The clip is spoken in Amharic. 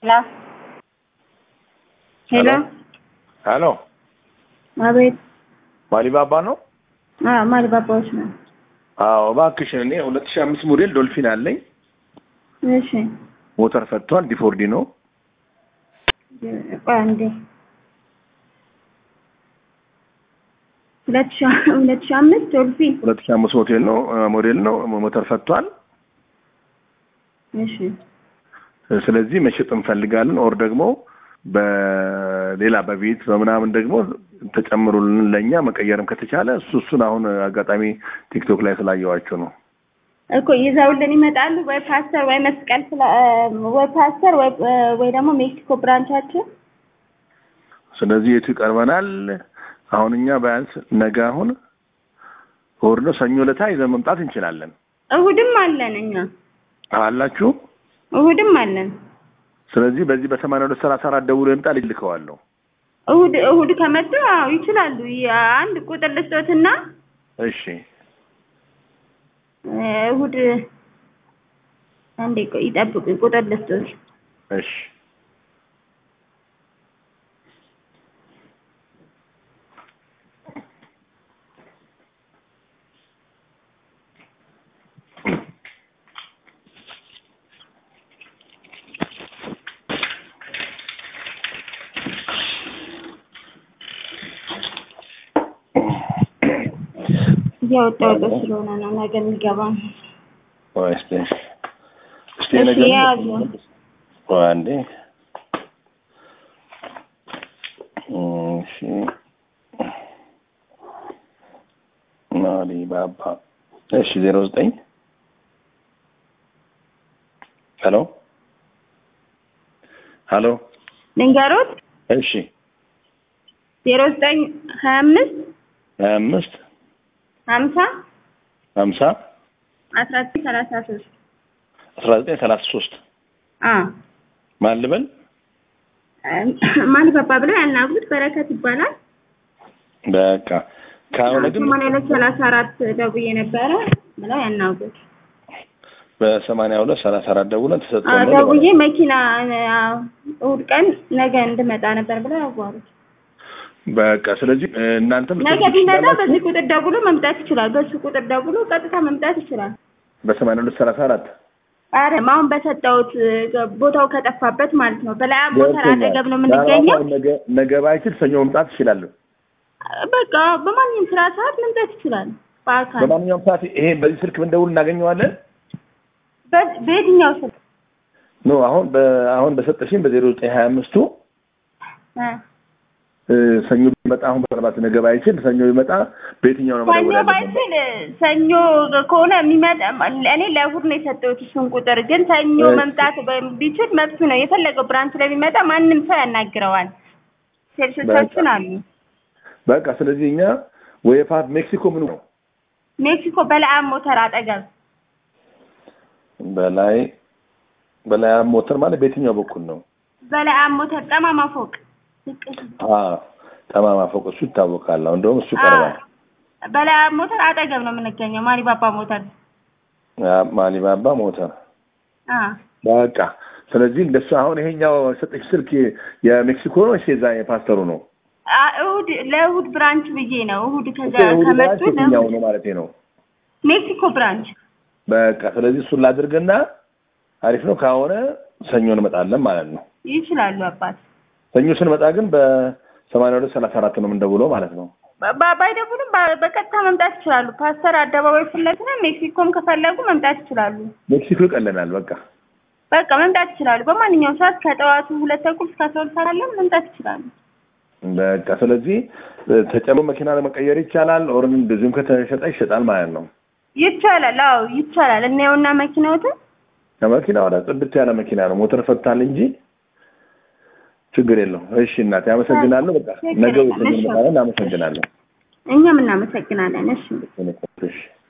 ሄሎ ሄሎ ሄሎ አቤት ማሊባባ ነው? አዎ ማሊባባዎች ነው አዎ እባክሽን፣ እኔ ሁለት ሺህ አምስት ሞዴል ዶልፊን አለኝ። እሺ ሞተር ፈቷል። ዲፎርዲ ነው። ቆይ አንዴ ሁለት ሺህ ሁለት ሺህ አምስት ዶልፊን ሁለት ሺህ አምስት ሞዴል ነው ሞዴል ነው። ሞተር ፈቷል። እሺ ስለዚህ መሸጥ እንፈልጋለን። ኦር ደግሞ በሌላ በቤት በምናምን ደግሞ ተጨምሩልን ለእኛ መቀየርም ከተቻለ እሱ እሱን አሁን አጋጣሚ ቲክቶክ ላይ ስላየዋቸው ነው። እኮ ይዘውልን ይመጣሉ ወይ ፓስተር ወይ መስቀል ስላ ወይ ፓስተር ወይ ወይ ደግሞ ሜክሲኮ ብራንቻችን ስለዚህ የቱ ይቀርበናል? አሁን እኛ ቢያንስ ነገ አሁን እሑድ ነው፣ ሰኞ ዕለት ይዘን መምጣት እንችላለን። እሑድም አለን እኛ አላችሁ? እሑድም አለን። ስለዚህ በዚህ በሰማንያ ሁለት ሰላሳ አራት ደውሎ ይምጣ ልልከዋለሁ። እሑድ እሑድ ከመጡ አዎ ይችላሉ። አንድ ቁጥር ልስጦትና እሺ እሑድ አንዴ ቆይ ይጠብቁኝ፣ ቁጥር ልስጦት። እሺ እያወጣሁት ስለሆነ ነው ነገ የሚገባ ነው። ቆይ እስኪ እስኪ እሺ ነገር ያዙ። ቆይ አንዴ እሺ ማሊባባ እሺ ዜሮ ዘጠኝ ሄሎ ሄሎ ልንገሮት እሺ ዜሮ ዘጠኝ ሀያ አምስት ሀያ አምስት ሀምሳ ሀምሳ አስራ ዘጠኝ ሰላሳ ሶስት አስራ ዘጠኝ ሰላሳ ሶስት አ ማን ልበል? ማን ገባ ብለው ያናግሩት በረከት ይባላል። በቃ ከሆነ ግን ሰማንያ ሁለት ሰላሳ አራት ደውዬ ነበረ ብለው ያናግሩት። በሰማንያ ሁለት ሰላሳ አራት ደውለን አ ተሰጥቶን ነው ደውዬ መኪና አ፣ እሑድ ቀን ነገ እንድመጣ ነበር ብለው ያዋሩት። በቃ ስለዚህ እ፣ እናንተም ነገ ልትወስዱ ቢመጣ ትችላላችሁ። በዚህ ቁጥር ደውሎ መምጣት ይችላል። በሱ ቁጥር ደውሎ ቀጥታ መምጣት ይችላል። በሰማንያ ሁለት ሰላሳ አራት አረ አሁን በሰጠሁት እ፣ ቦታው ከጠፋበት ማለት ነው። በላይ ሞተር አጠገብ ነው የምንገኘው። ነገ ነገ ባይችል ሰኞ መምጣት ይችላሉ። በቃ በማንኛውም ስራ ሰዓት መምጣት ይችላል። በአካል በማንኛውም ሰዓት ይሄ በዚህ ስልክ ብንደውል እናገኘዋለን። በ- በየትኛው ስልክ ኖ አሁን በ- አሁን በሰጠሽኝ በዜሮ ዘጠኝ ሀያ አምስቱ እ፣ እ፣ ሰኞ ቢመጣ አሁን በሰባት ነገ ባይችል ሰኞ ቢመጣ በየትኛው ነው ሰኞ መደወል ያለብን? ባይችል ሰኞ ከሆነ የሚመጣ እኔ ለእሑድ ነው የሰጠሁት እሱን ቁጥር ግን ሰኞ እሺ። መምጣት በ- ቢችል መብቱ ነው። የፈለገው ብራንች ላይ ቢመጣ ማንም ሰው ያናግረዋል። ሴልሶቻችን አሉ። በቃ ስለዚህ እኛ ወይ ፓርት ሜክሲኮ ምን ነው ሜክሲኮ በለዓም ሞተር አጠገብ በላይ በላይ ሞተር ማለት በየትኛው በኩል ነው? በለዓም ሞተር ጠማማ ፎቅ አ ጠማማ ፎቅ እሱ ይታወቃል። አሁን እንደውም እሱ ቀርባል። በለዓም ሞተር አጠገብ ነው የምንገኘው። ማሪባባ ሞተር አ፣ ማሊባባ ሞተር አ በቃ ስለዚህ እንደሱ አሁን ይሄኛው ሰጠች ስልክ የሜክሲኮ ነው ወይስ የዛ የፓስተሩ ነው? አ እሑድ ለእሑድ ብራንች ብዬ ነው። እሑድ ከዛ እሑድ ከመጡ ብራንች የትኛው ለእሑድ ነው ማለት ነው? ሜክሲኮ ብራንች በቃ ስለዚህ እሱን ላድርግና አሪፍ ነው ከሆነ ሰኞ እንመጣለን ማለት ነው። ይችላሉ አባት ሰኞ ስንመጣ ግን በሰማንያ ሁለት ሰላሳ አራት ነው የምንደውለው ማለት ነው። ባ- ባይደውሉም በ- በቀጥታ መምጣት ይችላሉ። ፓስተር አደባባይ ፊት ለፊት ነው። ሜክሲኮም ከፈለጉ መምጣት ይችላሉ። ሜክሲኮ ይቀለናል። በቃ በቃ መምጣት ይችላሉ። በማንኛውም ሰዓት ከጠዋቱ ሁለት ተኩል እስከ አስራ ሁለት ሰዓት አለ መምጣት ይችላሉ። በቃ ስለዚህ ተጨምሮ መኪና ለመቀየር ይቻላል። ኦር እንደዚሁም ከተሸጠ ይሸጣል ማለት ነው። ይቻላል። አዎ ይቻላል። እናየውና መኪናዎትን ከመኪና ወደ ጽድት ያለ መኪና ነው። ሞተር ፈታል እንጂ ችግር የለውም። እሺ እናቴ አመሰግናለሁ። በቃ ነገ ችግር የለም። እሺ። እናመሰግናለን። አመሰግናለሁ። እኛም እናመሰግናለን። እሺ እሺ